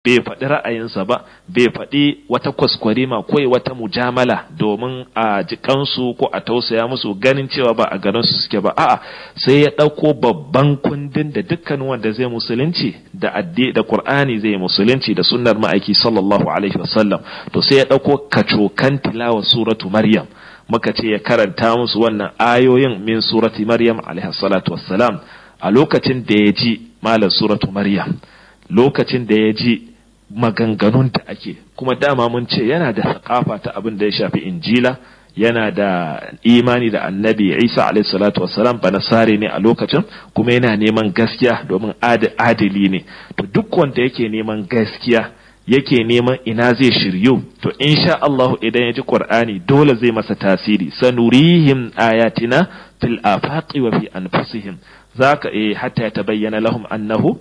bai faɗi ra'ayinsa ba bai faɗi wata kwaskwarima ko wata mujamala domin a jikansu ko a tausaya musu ganin cewa ba a garin su suke ba a'a sai ya ɗauko babban kundin da dukkan wanda zai musulunci da addi da qur'ani zai musulunci da sunnar ma'aiki sallallahu alaihi wasallam to sai ya ɗauko kacokan tilawa suratu maryam muka ce ya karanta musu wannan ayoyin min surati maryam alaihi salatu wassalam a lokacin da ya ji malam suratu maryam lokacin da ya ji maganganun da ake kuma dama mun ce yana da sakafa ta abin da ya shafi injila yana da imani da annabi isa alaihi salatu wassalam ba nasare ne a lokacin kuma yana neman gaskiya domin adili ne to duk wanda yake neman gaskiya yake neman ina zai shiryu to insha Allah idan ya ji Qur'ani dole zai masa tasiri sanurihim ayatina fil afaqi wa fi anfusihim zaka eh hatta yatabayyana lahum annahu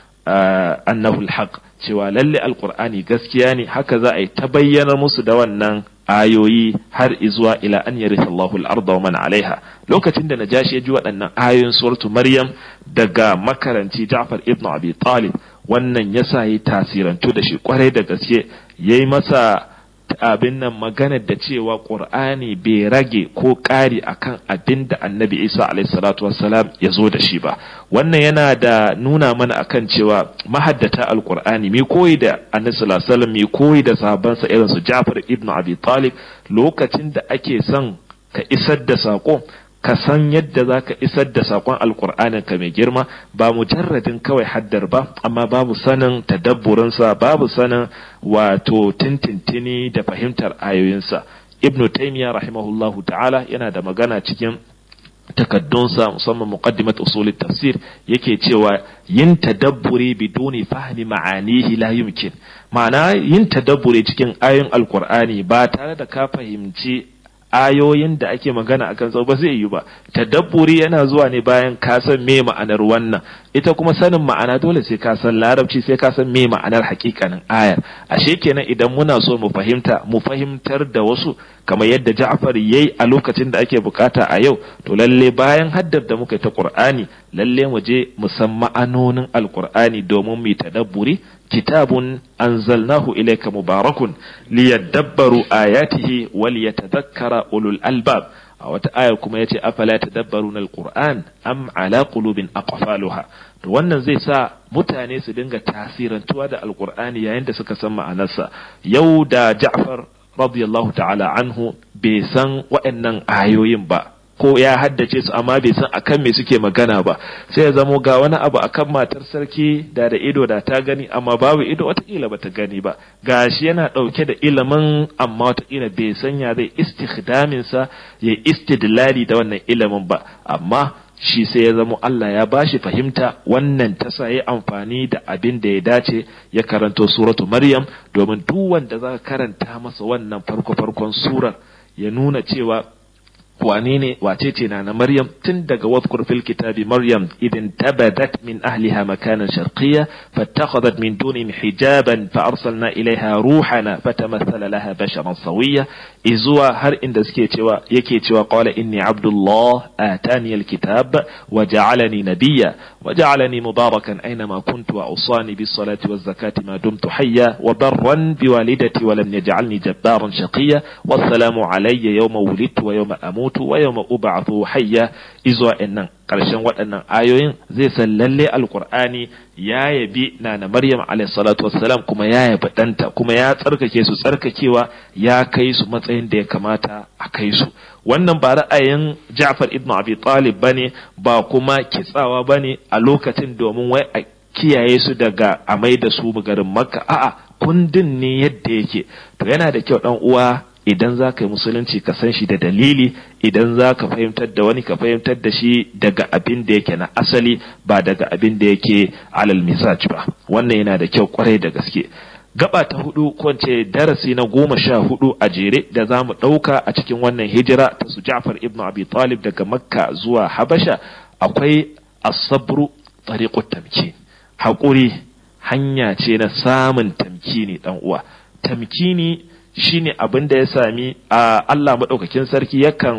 annahu alhaq cewa lalle alqur'ani gaskiya ne haka za a yi ta bayyana musu da wannan ayoyi har izuwa ila an yaritha Allahu al-ardha wa man alaiha lokacin da najashi ya ji waɗannan ayoyin suratu maryam daga makaranci Ja'far ibn Abi Talib wannan yasa yi tasirantu da shi kwarai da gaske yayi masa abin nan maganar da cewa ƙur'ani bai rage ko ƙari akan abin da annabi isa alaihissalatu wassalam ya zo da shi ba wannan yana da nuna mana akan cewa mahaddata alƙur'ani mai koyi da annabi sallallahu mai koyi da sahabbansa irin su jafar ibn abi talib lokacin da ake son ka isar da saƙo ka san yadda za ka isar da saƙon alƙur'anin ka mai girma ba mujarradin kawai haddar ba amma babu sanin tadabburinsa babu sanin wato tintintini da fahimtar ayoyinsa ibnu taymiya rahimahullahu ta'ala yana da magana cikin takaddunsa musamman muqaddimat usul tafsir yake cewa yin tadabburi biduni fahmi ma'anihi la yumkin ma'ana yin tadabburi cikin ayoyin alqur'ani ba tare da ka fahimci ayoyin da ake magana akan sau ba zai yi ba tadabburi yana zuwa ne bayan ka san me ma'anar wannan ita kuma sanin ma'ana dole sai ka san larabci sai ka san me ma'anar hakikanin ayar ashe kenan idan muna so mu fahimta mu fahimtar da wasu kamar yadda Ja'far yayi a lokacin da ake bukata a yau to lalle bayan haddar da muka yi ta Qur'ani lalle mu je mu san ma'anonin Al-Qur'ani domin mu tadabburi kitabun anzalnahu ilayka mubarakun liyadabbaru ayatihi waliyatadhakkara ulul albab a wata ayar kuma yace afala tadabbaruna alquran am ala qulubin aqfaluha to wannan zai sa mutane su dinga tasirantuwa da alqur'ani yayin da suka san ma'anarsa yau da Ja'far radiyallahu ta'ala anhu bai san waɗannan ayoyin ba ko ya haddace su amma bai san akan me suke magana ba sai ya zamo ga wani abu akan matar sarki da da ido da ta gani amma babu ido watakila bata gani ba gashi yana ɗauke da ilimin amma watakila bai san ya zai istikhdamin sa ya istidlali da wannan ilimin ba amma shi sai ya zamo Allah ya bashi fahimta wannan ta sa ya amfani da abin da ya dace ya karanto suratu Maryam domin duk wanda za ka karanta masa wannan farko farkon surar ya nuna cewa wane ne wace ce na na Maryam tun daga wadhkur fil kitabi Maryam idin tabadat min ahliha makanan sharqiyya fattakhadhat min dunihim hijaban fa arsalna ilaiha ruhana fatamathala laha basharan sawiyya izuwa har inda suke cewa yake cewa qala inni abdullah atani alkitab wa ja'alani nabiyya wa ja'alani mubarakan aynama kuntu wa usani bis salati waz zakati ma dumtu hayya wa barran bi walidati wa lam yaj'alni jabbaran shaqiyya wassalamu alayya yawma wulidtu wa yawma amut mutu wa yawma ub'athu hayya izuwa innan karshen waɗannan ayoyin zai san lalle alqur'ani ya yabi nana maryam alayhi salatu wassalam kuma ya yabi danta kuma ya tsarkake su tsarkakewa ya kai su matsayin da ya kamata a kai su wannan ba ra'ayin Ja'far ibn Abi Talib bane ba kuma kitsawa bane a lokacin domin wai a kiyaye su daga a mai da su garin Makka a'a kundin ne yadda yake to yana da kyau dan uwa idan za ka yi musulunci ka san shi da dalili idan za ka fahimtar da wani ka fahimtar da shi daga abin da yake na asali ba daga abin da yake alal misaj ba wannan yana da kyau kwarai da gaske gaba ta hudu ko ce darasi na goma sha hudu a jere da za mu ɗauka a cikin wannan hijira ta su Ja'far ibn Abi Talib daga Makka zuwa Habasha akwai asabru tariqut tamkin haƙuri hanya ce na samun tamkini dan uwa tamkini shine abin da ya sami a Allah maɗaukakin sarki yakan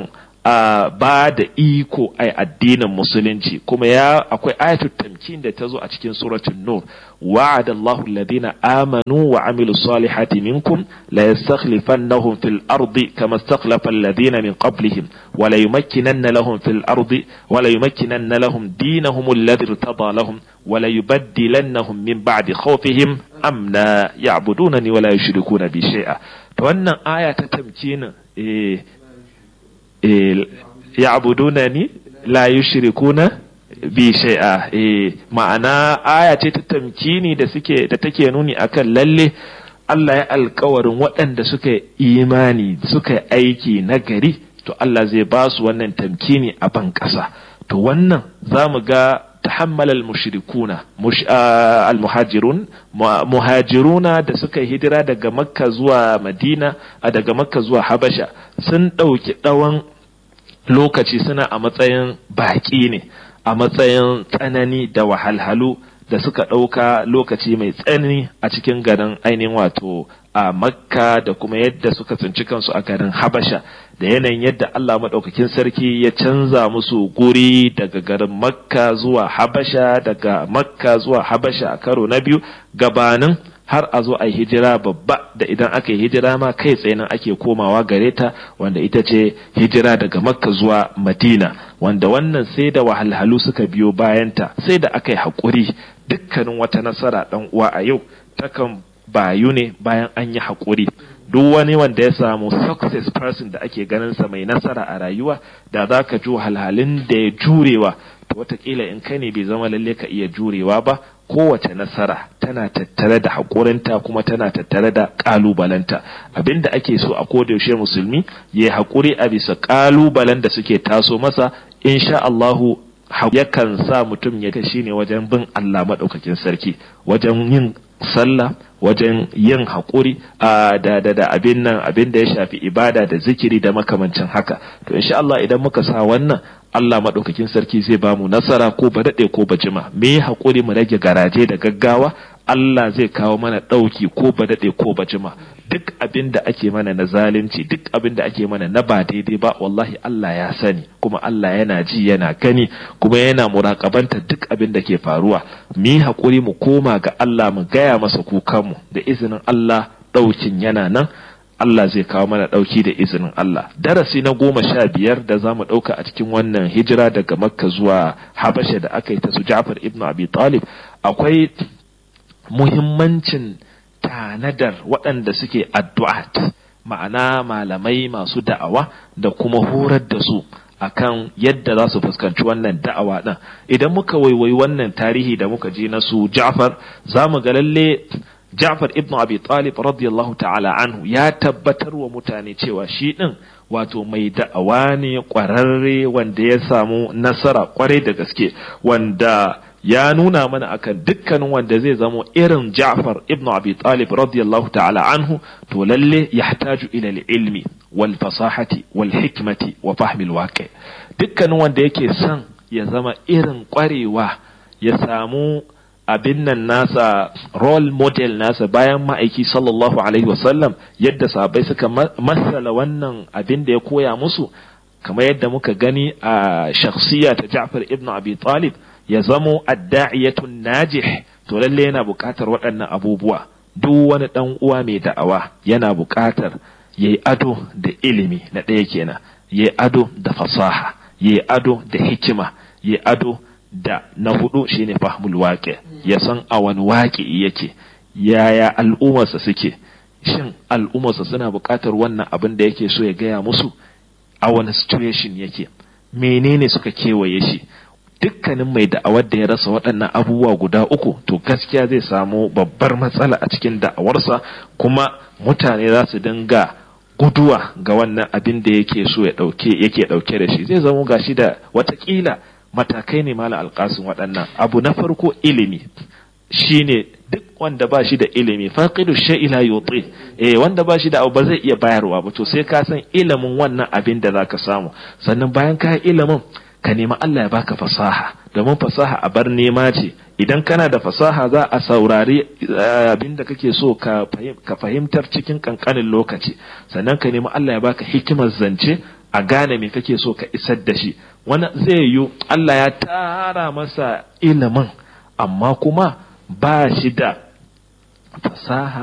a ba da iko ai addinin musulunci kuma ya akwai ayatul tamkin da ta zo a cikin suratul nur wa'ada Allahu alladhina amanu wa amilus salihati minkum la yastakhlifannahum fil ardi kama istakhlafa alladhina min qablihim wa la yumakkinanna lahum fil ardi wa la yumakkinanna lahum dinahum alladhi irtada lahum wa la yubaddilannahum min ba'di khawfihim amna ya'budunani wa la yushrikuna bi shay'a to wannan aya ta tamkinin eh ya'budunani la yushrikuna bi shay'a eh ma'ana aya ce ta tamkini da suke da take nuni akan lalle Allah ya alkawarin waɗanda suka imani suka aiki na gari to Allah zai ba su wannan tamkini a ban ƙasa to wannan za mu ga tahammal al-mushrikuna al-muhajirun muhajiruna da suka hijira daga makka zuwa madina daga makka zuwa habasha sun ɗauki ɗawan lokaci suna a matsayin baƙi ne a matsayin tsanani da wahalhalu da suka ɗauka lokaci mai tsanani a cikin garin ainihin wato a makka da kuma yadda suka tsinci kansu a garin habasha da yanayin yadda Allah maɗaukakin sarki ya canza musu guri daga garin makka zuwa habasha daga makka zuwa habasha a karo na biyu gabanin har a zo a hijira babba da idan aka yi hijira ma kai tsaye nan ake komawa gare ta wanda ita ce hijira daga makka zuwa madina wanda wannan sai da wahalhalu suka biyo bayanta sai da aka yi haƙuri dukkanin wata nasara ɗan uwa a yau takan bayu ne bayan an yi haƙuri duk wani wanda ya samu success person da ake ganin sa mai nasara a rayuwa da za ka ji wahalhalun da ya jurewa to watakila in kai ne bai zama lalle ka iya jurewa ba kowace nasara tana tattare da haƙurinta kuma tana tattare da ƙalubalenta abinda ake so a kodayaushe musulmi ya haƙuri a bisa ƙalubalen da suke taso masa insha Allahu yakan sa mutum ya shi ne wajen bin Allah maɗaukakin sarki wajen yin sallah wajen yin haƙuri da da da abin nan abin da ya shafi ibada da zikiri da makamancin haka to insha Allah idan muka sa wannan Allah maɗaukakin sarki zai ba mu nasara ko ba daɗe ko ba jima me haƙuri mu rage garaje da gaggawa Allah zai kawo mana ɗauki ko ba daɗe ko ba jima duk abin da ake mana na zalunci duk abin da ake mana na ba daidai ba wallahi Allah ya sani kuma Allah yana ji yana gani kuma yana muraƙabanta duk abin da ke faruwa mu yi haƙuri mu koma ga Allah mu gaya masa kukanmu da izinin Allah ɗaukin yana nan Allah zai kawo mana ɗauki da izinin Allah. Darasi na goma sha biyar da za mu ɗauka a cikin wannan hijira daga Makka zuwa Habasha da aka yi ta su Ja'far ibn Abi Talib akwai muhimmancin tanadar waɗanda suke addu'at ma'ana malamai masu da'awa da kuma horar da su akan yadda za su fuskanci wannan da'awa ɗin idan muka waiwayi wannan tarihi da muka ji na su Ja'far za mu ga lalle Ja'far ibn Abi Talib radiyallahu ta'ala anhu ya tabbatar wa mutane cewa shi ɗin wato mai da'awa ne ƙwararre wanda ya samu nasara ƙwarai da gaske wanda ya nuna mana akan dukkanin wanda zai zamo irin Ja'far ibn Abi Talib radiyallahu ta'ala anhu to lalle yahtaju ila ilmi wal fasahati wal hikmati wa fahmil waqi dukkanin wanda yake son ya zama irin ƙwarewa ya samu abin nan nasa role model nasa bayan ma'aiki sallallahu alaihi wasallam yadda sahabbai suka masala wannan abin da ya koya musu kamar yadda muka gani a shakhsiya ta Ja'far ibn Abi Talib ya zamo adda'iyatun najih to lalle yana buƙatar waɗannan abubuwa duk wani ɗan uwa mai da'awa yana buƙatar yayi ado da ilimi na ɗaya kenan yayi ado da fasaha yayi ado da hikima yayi ado da na hudu shine fahmul waƙi ya san a wani waƙi yake yaya al'ummarsa suke shin al'ummarsa suna buƙatar wannan abin da yake so ya gaya musu a wani situation yake menene suka kewaye shi dukkanin mai da'awar da ya rasa waɗannan abubuwa guda uku to gaskiya zai samu babbar matsala a cikin da'awarsa kuma mutane za su dinga guduwa ga wannan abin da yake so ya ɗauke yake ɗauke da shi zai zamo gashi da watakila matakai ne mala alƙasin waɗannan abu na farko ilimi shine duk wanda ba shi da ilimi faqidu shay'i la yuti eh wanda ba shi da abu ba zai iya bayarwa ba to sai ka san ilimin wannan abin da zaka samu sannan bayan ka ilimin ka nemi Allah ya baka fasaha domin fasaha a bar nema ce idan kana da fasaha za a saurari abin da kake so ka fahimtar cikin kankanin lokaci sannan ka nemi Allah ya baka hikimar zance a gane me kake so ka isar da shi wani zai yi Allah ya tara masa ilimin amma kuma ba shi da fasaha